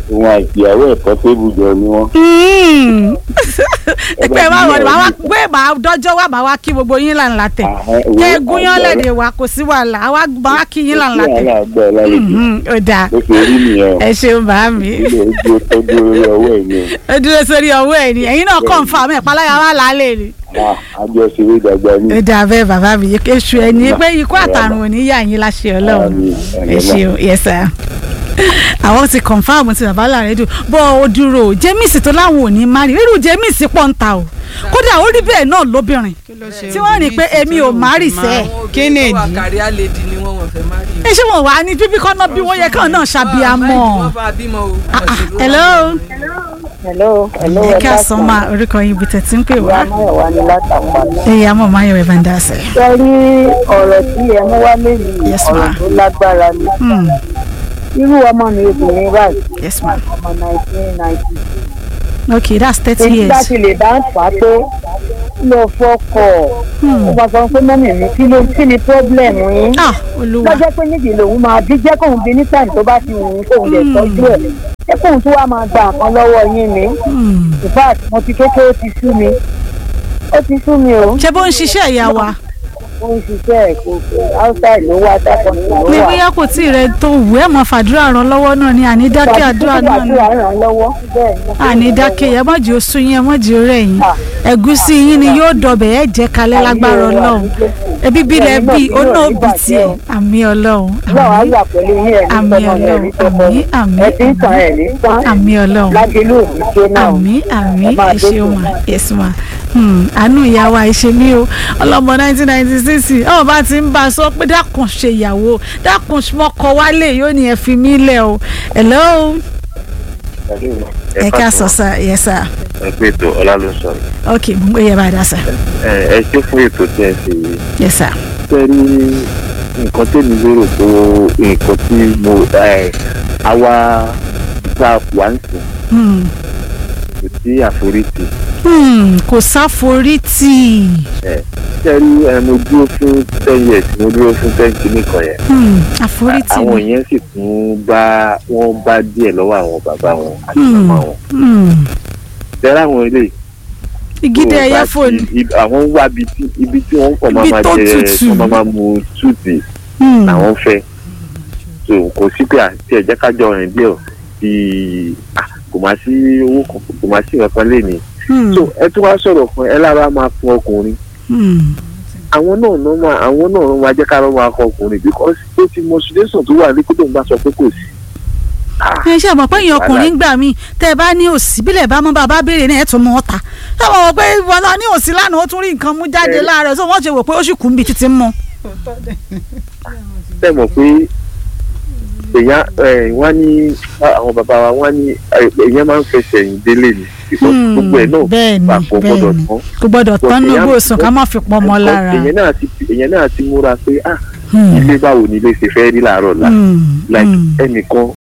òun àti ìyàwó ẹ̀kọ́ tébù jọ ni wọ́n. ẹ pé máa wọ̀ máa wá pé máa dọ́jọ́ wá máa wá kí gbogbo yín là ń la tẹ̀ kẹ́ ẹ gúnyán lẹ́dẹ̀ wa kò sí wàhálà àwa máa wá kí yín là ń la tẹ̀. wàhálà gbọ́ lálejò ó dáa bó ṣe rí nìyẹn o ẹ ṣeun bá mi ilé ojú ó dúró lórí ọwọ́ ẹ̀ ni ó dúró sórí ọwọ́ ẹ̀ ni ẹ̀yin náà kàn fún àmì ìpalára wa lálẹ́ ni. o àjọ ṣeré ìdàgbà ní. ó dáa bẹ́ẹ̀ bàbá mi èṣù ẹ̀ ní pé ikú àtàrùn ò ní yà yín láṣẹ ọlọ́run Àmín, ẹ ṣeun yes sir àwọn ti confam ti bàbá làrẹ́dù bọ́ ó dúró o jẹ́mísì tó láwọn ò ní má rí irú jẹ́mísì pọ̀ ń ta o kódà ó rí bẹ́ẹ̀ náà lóbìnrin tí wọ́n rí i pé èmi ò má rí sẹ́ẹ̀ kí ni ìdí kárí àlèdì ni wọn wọn fẹ́ má rí ẹ ṣé wọn wà ní bíbí kọ́nà bí wọ́n yẹ káwọn náà ṣàbíamọ́ wọn bá bímọ o Ah, ah, hello hello hello ẹ ká sọ ma orúkọ yín ibi tẹ̀tí ń pè wá Máyọ̀wá ni látàpá. ẹ̀yà mọ̀ máyọ̀ ẹ̀ bá ń dá sẹ̀. ṣe rí ọ̀rọ̀ tí ẹ mú wá lẹ́yìn Yes, ọ̀rọ̀ ma. tó lágbára ni Hmm, irú ọmọ mi obìnrin báyìí yes ma ọmọ nineteen ninety okay that's thirty èyí bá years ti lè bá ń fà á tó lọ fọkọ̀ ó bá sọ pé mọ́mì mi kí ló kí ni problem yín ah olúwa lọ́jọ́ pé níbi lòun máa bí jẹ́ kóun bí ní time tó bá ti wù ú kóun lè tọ́jú ẹ̀ jẹ́ kóun tó wá máa gba nǹkan lọ́wọ́ yín ni Hmm. in fact mo ti kékeré ó ti sú mi ó ti sú mi o ṣé bó ń ṣiṣẹ́ ìyá wa ó ń ṣiṣẹ́ ẹ̀ kò outside ló wá dákọ̀ ló ní wà. bóyá kò tí ì rẹ tó wù ẹ́ mọ̀ fàdúrà ràn lọ́wọ́ náà ni àní dákẹ́ àdúrà náà ni àdúrà ràn án lọ́wọ́ bẹ́ẹ̀ ni. àní dákẹ́ yẹn mọ̀jì oṣù yẹn mọ̀jì orẹ́ yín ẹ̀gúsí yín ni yóò dọ̀bẹ̀ ẹ̀ jẹ́ kalẹ́ lágbára ọlọ́run ẹbí bílẹ̀ bí onóòbí tiẹ̀ àmì ọlọ́run náà á wà pẹ̀lú yín ẹ̀ ní àmì tọ́mọ ẹ̀ ní ọlọ́run tọ́mọ àmì àmì ẹ̀ ti ń tàn ẹ̀ ní tán àmì ọlọ́run lágbélú òní ṣe náà. àmì àmì Ẹ máa ẹ ṣeun dókòó. ma yes ma Hmm, àánú ìyá wa ìṣe mí o ọlọmọ nineteen ninety six ọmọ bá ti ń bá a sọ pé dákun ṣe ìyàwó dákun mọkọ wálé yóò ní ẹ fi mí lẹ̀ o hello ẹ ká sọ sá yes sir ẹ pé ètò ọlá ló sọ yìí. ok mo ń gbé yẹ bá a dá sá ẹ ẹ ṣe fún ètò tí ẹ ṣe yìí yes sir ṣe rí nǹkan tèmi lérò tó nǹkan tí mo ẹ àwa tá a wà ń sìn Hmm, kò sí àforítì hmm, kò sáforítì ẹ ṣe rí ẹ mo dúró fún ten years mo dúró fún ten kìíní kan yẹn Hmm, àforítì àwọn ni yẹn sì tún bá wọn bá díẹ̀ lọ́wọ́ àwọn bàbá wọn àti Hmm. màmá wọn Hmm, tẹ́lá àwọn eléyìí igídé tó ẹyẹ bá fóònù ti- ib- àwọn ń wá ibi tí ibi tí wọ́n kàn máa Ibi máa tó jẹ tutù. wọ́n máa máa mu túùtì Hmm, làwọn fẹ́ so kò sí pé àti ẹ̀jẹ̀ kájọ rìn díẹ̀ bí kò máa sí owó kan kò máa sí nǹkan lé ní. hmm, so ẹ tún wá sọ̀rọ̀ fún ẹ lára máa fún ọkùnrin hmm. àwọn náà ló máa àwọn náà ló máa jẹ́ ká ló máa kọ ọkùnrin because ó ti mọ situation tó wà ní kó tó ń bá sọ pé kò sí. Ah, ẹ ṣe àmọ́ pé èèyàn ọkùnrin gbà mí tẹ́ ẹ bá ní òsì bílẹ̀ bá mọ́ bàbá béèrè ní ẹ̀tún mọ́ ọ̀tà táwọn wọ pé wọn lọ ní òsì lánàá ó tún rí nǹkan mú jáde Ẹ. láàárọ̀ so wọ́n ṣe wò pé ó sì kú níbi títí mọ́. ṣe mọ̀ pé èèyàn ẹ̀, wọ́n ní àwọn bàbá wa wọ́n ní ẹ̀, èèyàn máa ń fẹsẹ̀ yìn délé ni because Hmm, gbogbo ẹ̀ náà bẹ́ẹ̀ ni papọ̀ bẹ́ẹ̀ gbọ́dọ̀ ni tán. kò gbọ́dọ̀ tán ní Èèyàn- gbòòsùn ká má fi pọ̀ mọ́ lára. èèyàn náà ti èèyàn náà ti múra pé ah Hmm, ilé báwo ni ilé ṣe fẹ́ rí làárọ̀ la hmm, like hmm, ẹnìkan